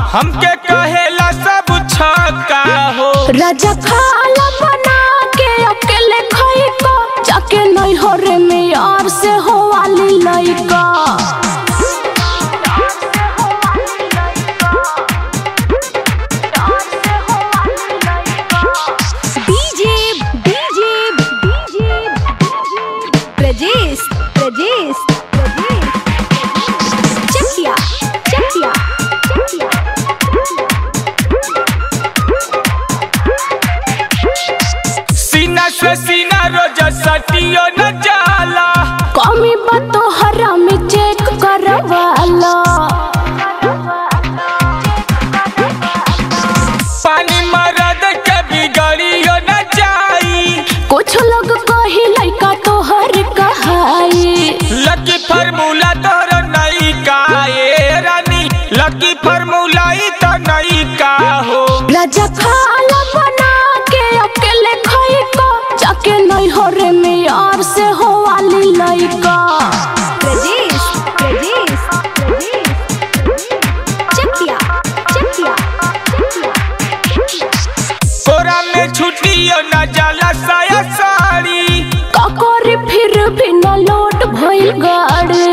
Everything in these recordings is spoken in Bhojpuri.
हमके कहेला सब छक्का हो राजा खाला बना के अकेले खाई का जाके नहीं हो रे में यार से हो वाली लइका DJ DJ DJ Prajesh Prajesh Prajesh Chakia Chakia Chakia सीना से सीना रोज सटियो न जाला कमी बतो हरा में चेक करवाला पानी मरद के बिगड़ियो न जाई कुछ लोग कही लइका तो हर कहाई लकी फार्मूला तोर नई का ए रानी लकी फार्मूला ई तो नई का हो राजा खाला बना के अकेले खाई का जाके नहीं हो रे में यार से हो वाली लइका प्रजेश प्रजेश प्रजेश चकिया चकिया कोरा में छुट्टियो न जाला साया साड़ी काकोरी फिर भी न लोट भइल गाड़ी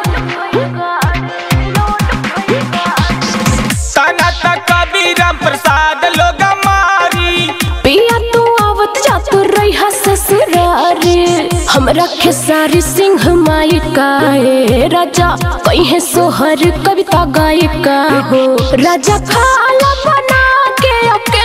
तना तक कबीरम प्रसाद लोग मारी पिया तू आवत जात रही ससुरारी हमरा खेसारी सिंह माई काए राजा कहीं सोहर कविता गायिका हो राजा खाला बना के अकेले